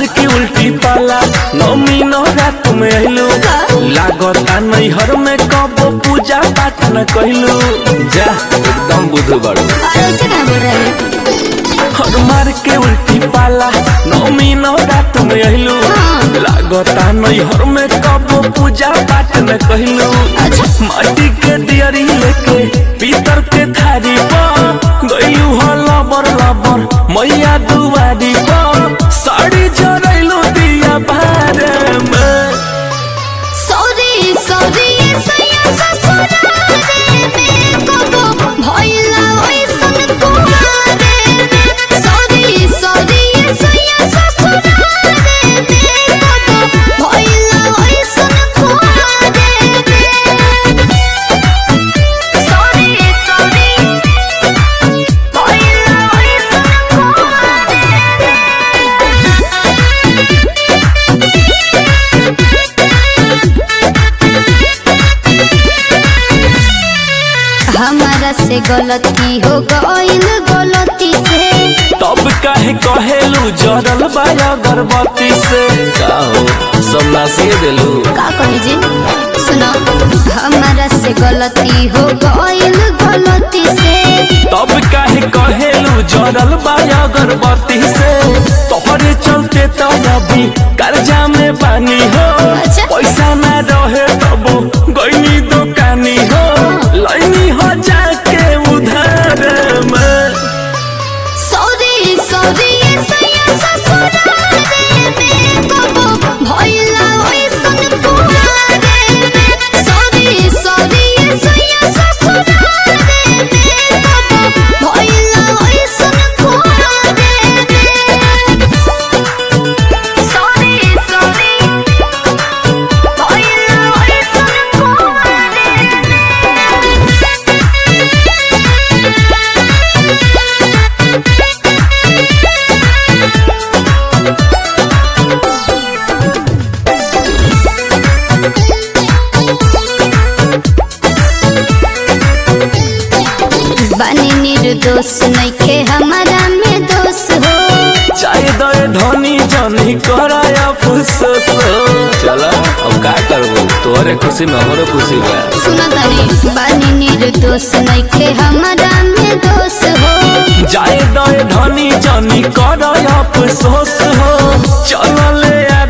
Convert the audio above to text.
मार के उल्टी पाला नौमी नौरा तुम अइलू लागता नैहर में कबो पूजा पाठ न कइलू जा एकदम बुध बड़ू और ऐसे क्या बोल रहे हैं हर मार के उल्टी पाला नौमी नौरा तुम अइलू लागता नैहर में कबो पूजा पाठ न कइलू अच्छा माटी के दियरी लेके पीतर के थारी पर गइलू हो लबर लबर मैया दुआरी पर साड़ी जरैलू दिया बारे में सॉरी सॉरी ये सैया ससुरारे में कबो भइला ओइसन कुआरे में सॉरी सॉरी ये सैया ससुरारे में कबो भइला ओइसन कुआरे में सॉरी सॉरी भइला ओइसन हमारा से गलती हो गइल गलती से तब काहे कहेलू जरल बा अगरबत्ती से का हो सब नासिए देलू का कही जी सुनो हमारा से गलती हो गइल गलती से तब काहे कहेलू जरल बा अगरबत्ती से तोहरे चलते तो अभी कर्जा में पानी हो अच्छा। पैसा ना रहे तबो गईनी दुकानी हो लैनी हो जाके उधार में सॉरी सॉरी ये सैया ससुरारे में कबो भइला ओइसन कुआरे में सॉरी सॉरी ये सैया ससुरारे में कबो भइला ओइसन कुआरे में सॉरी सॉरी भइला ओइसन कुआरे बनी निर्दोष नइखे हमारा में दोष हो चाहे दे धनी जनी कराया फुसस चला अब का करबो तोहरे खुशी में हमरो खुशी बा सुनो तनी बनी निर्दोष नइखे हमारा में दोष हो जाए दे धनी जनी कराया फुसस हो चल ले